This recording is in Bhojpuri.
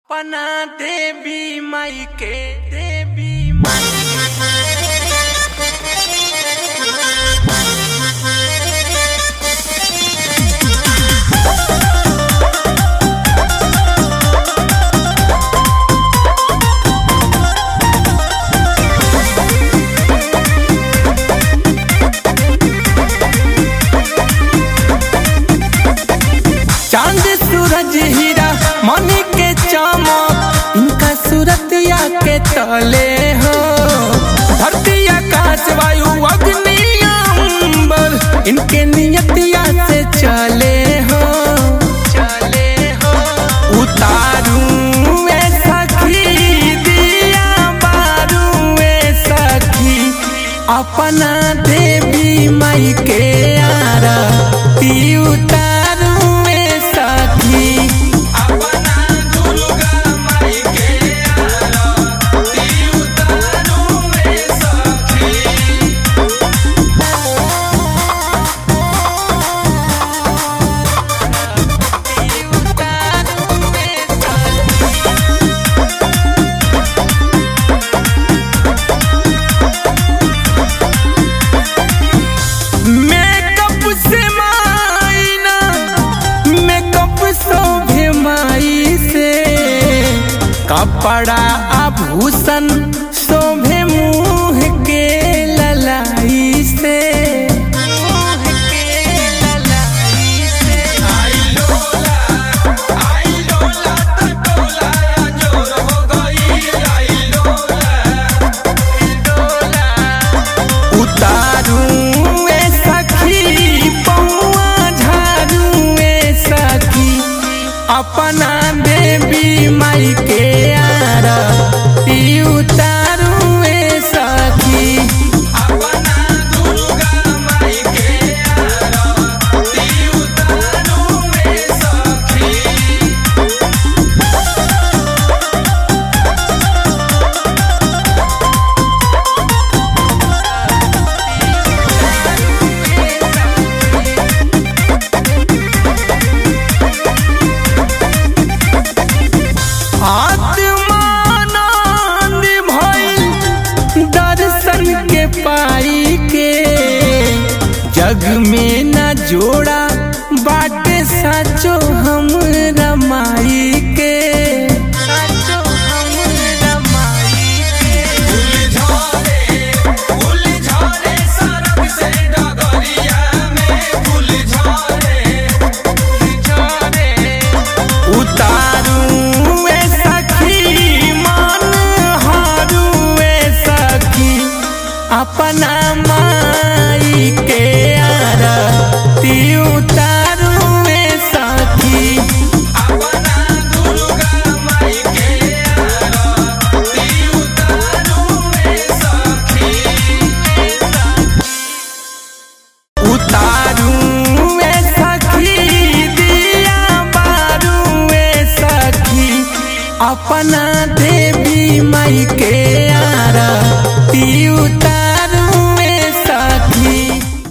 अपना देवी माई के देवी माई चांद सूरज हीरा मनी के चमक इनका सूरत या के तले हो धरती आकाश वायु अग्नि अंबर इनके नियतिया से चले हो चले हो उतारू ए सखी दिया बारू ए सखी अपना देवी माई के आरती उतारू ए सखी अपना दुर्गा माई के आरती उतारू ए सखी उतारू ए सखी मेकअप से मायना मेकअप शोभे माई से कपड़ा आभूषण शोभे मुंह के ललाई से मुंह के ललाई से आई लोला आई लोला टोला जोर हो गई आई लोला डोला उतारू ए सखी पौआ झारू ए सखी अपना देवी माई के आरती उतारू ए सखी अपना दुर्गा माई के आरती उतारू ए सखी आत्मानंद भइल दर्शन के पाई के जग में न जोड़ा बाटे साचो हम रमाई के साचो हम रमाई के फूल झरे फूल झरे सरग से डगरिया में फूल झरे झरे उतारू ए सखी मन हारू ए सखी अपना माई के आरती उतारू ए सखी अपना दुर्गा माई के आरती उतारू ए सखी उतारू ए सखी दिया बारू ए सखी अपना देवी माई के